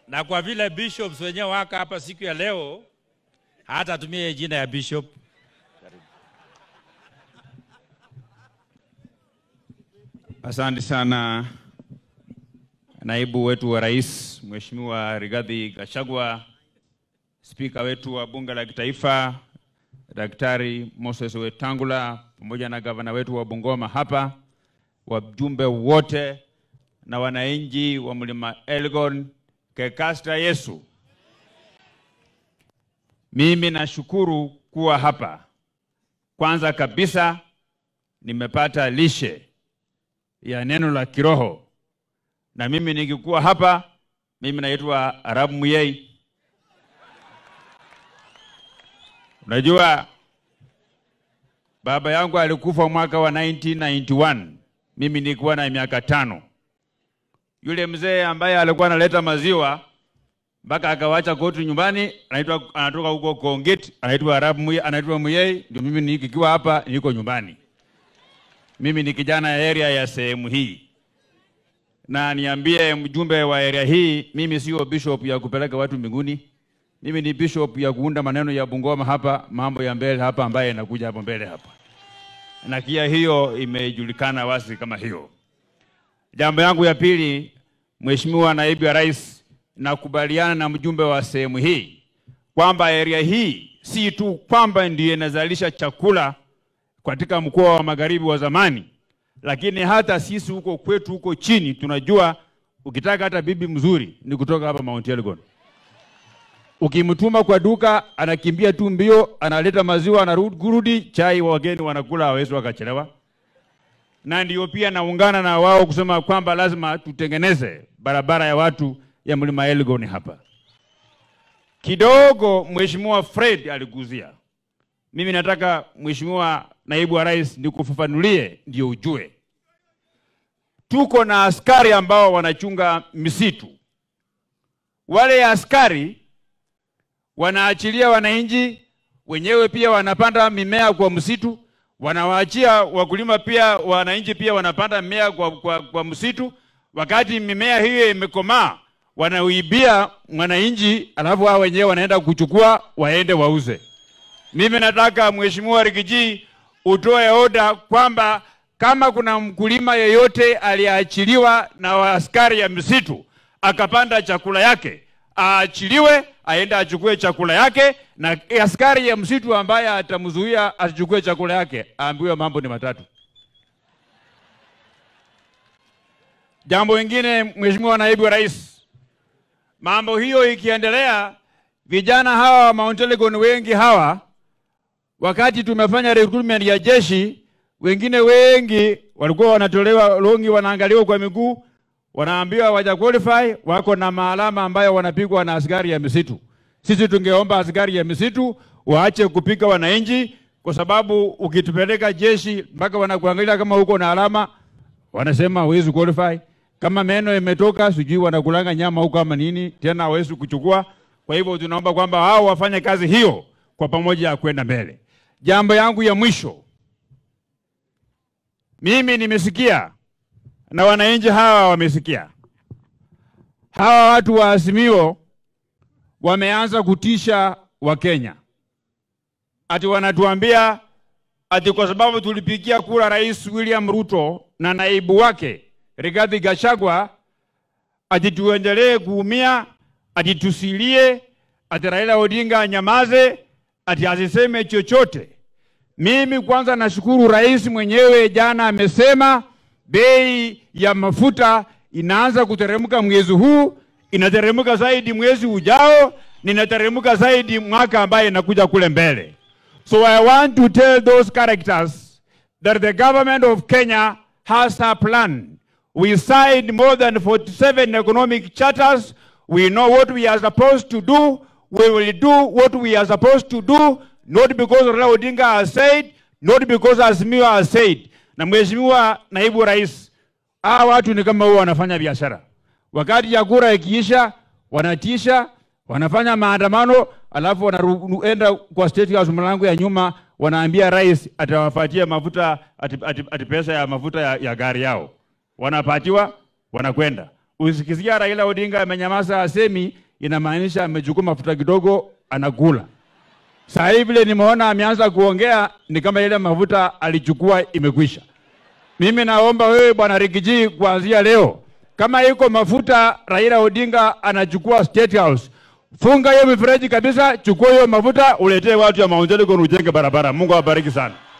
na kwa vile bishops wenyewe waka hapa siku ya leo, hata tumie jina ya bishop. Asante sana naibu wetu wa rais Mheshimiwa Rigathi Gachagua, spika wetu wa bunge la kitaifa Daktari Moses Wetangula, pamoja na gavana wetu wa Bungoma hapa, wajumbe wote na wananchi wa mlima Elgon, Kekasta Yesu. Mimi nashukuru kuwa hapa. Kwanza kabisa nimepata lishe ya neno la kiroho, na mimi nikikuwa hapa, mimi naitwa Arab Muyei. Unajua baba yangu alikufa mwaka wa 1991 mimi nilikuwa na miaka tano. Yule mzee ambaye alikuwa analeta maziwa mpaka akawacha koti nyumbani, anaitwa anatoka huko Kongit, anaitwa Arab Muyei, anaitwa Muyei, ndio mimi nikiwa hapa niko nyumbani. Mimi ni kijana ya area ya sehemu hii, na niambie mjumbe wa area hii, mimi sio bishop ya kupeleka watu mbinguni. Mimi ni bishop ya kuunda maneno ya Bungoma hapa, mambo ya mbele hapa, ambaye inakuja hapo mbele hapa, na kia hiyo imejulikana wazi kama hiyo. Jambo yangu ya pili, Mheshimiwa Naibu wa Rais, nakubaliana na mjumbe wa sehemu hii kwamba area hii si tu kwamba ndiyo inazalisha chakula katika mkoa wa magharibi wa zamani, lakini hata sisi huko kwetu huko chini tunajua, ukitaka hata bibi mzuri ni kutoka hapa Mount Elgon. Ukimtuma kwa duka anakimbia tu mbio, analeta maziwa, anarudi, chai wageni wanakula, hawezi wakachelewa. Na ndio pia naungana na wao kusema kwamba lazima tutengeneze barabara ya watu ya mlima Elgon hapa. Kidogo Mheshimiwa Fred aliguzia, mimi nataka Mheshimiwa Naibu wa Rais nikufafanulie ndio ujue. Tuko na askari ambao wanachunga misitu. Wale askari wanaachilia wananchi wenyewe, pia wanapanda mimea kwa msitu, wanawaachia wakulima pia, wananchi pia wanapanda mimea kwa, kwa, kwa msitu. Wakati mimea hiyo imekomaa, wanauibia mwananchi, alafu hao wenyewe wanaenda kuchukua waende wauze. Mimi nataka Mheshimiwa Rigiji utoe oda kwamba kama kuna mkulima yeyote aliyeachiliwa na askari ya misitu akapanda chakula yake aachiliwe, aende achukue chakula yake, na askari ya msitu ambaye atamzuia asichukue chakula yake aambiwe mambo ni matatu. Jambo lingine, Mheshimiwa Naibu wa Rais, mambo hiyo ikiendelea, vijana hawa wa Mount Elgon wengi hawa wakati tumefanya recruitment ya jeshi, wengine wengi walikuwa wanatolewa longi, wanaangaliwa kwa miguu, wanaambiwa waja qualify, wako na maalama ambayo wanapigwa na askari ya misitu. Sisi tungeomba askari ya misitu waache kupika wananchi, kwa sababu ukitupeleka jeshi mpaka wanakuangalia kama uko na alama, wanasema hawezi qualify. Kama meno imetoka, sijui wanakulanga nyama huko ama nini, tena hawezi kuchukua. Kwa hivyo tunaomba kwamba hao wafanye kazi hiyo kwa pamoja ya kwenda mbele. Jambo yangu ya mwisho, mimi nimesikia na wananchi hawa wamesikia, hawa watu wa Azimio wameanza kutisha Wakenya, ati wanatuambia ati kwa sababu tulipigia kura Rais William Ruto na naibu wake Rigathi Gachagua, ati tuendelee kuumia, ati tusilie, ati Raila Odinga anyamaze, ati asiseme chochote. Mimi kwanza nashukuru rais mwenyewe jana amesema bei ya mafuta inaanza kuteremka mwezi huu, inateremka zaidi mwezi ujao, ninateremka zaidi mwaka ambaye inakuja kule mbele. So I want to tell those characters that the government of Kenya has a plan. We signed more than 47 economic charters. We know what we are supposed to do. We will do what we are supposed to do, not because Raila Odinga has said, not because Azimio has said. Na Mheshimiwa Naibu Rais, hawa watu ni kama huwa wanafanya biashara. Wakati ya kura ikiisha, wanatisha, wanafanya maandamano, alafu wanaenda kwa State House mlango ya nyuma, wanaambia rais atawapatia mafuta ati, ati, ati pesa ya mafuta ya, ya gari yao. Wanapatiwa, wanakwenda. Usikisikia Raila Odinga amenyamaza asemi, inamaanisha amechukua mafuta kidogo anakula. Saa hii vile nimeona ameanza kuongea ni kama ile mafuta alichukua imekwisha. Mimi naomba wewe bwana Rigiji, kuanzia leo, kama iko mafuta Raila Odinga anachukua State House, funga hiyo mifereji kabisa, chukua hiyo mafuta uletee watu ya Mount Elgon ujenge barabara. Mungu awabariki sana.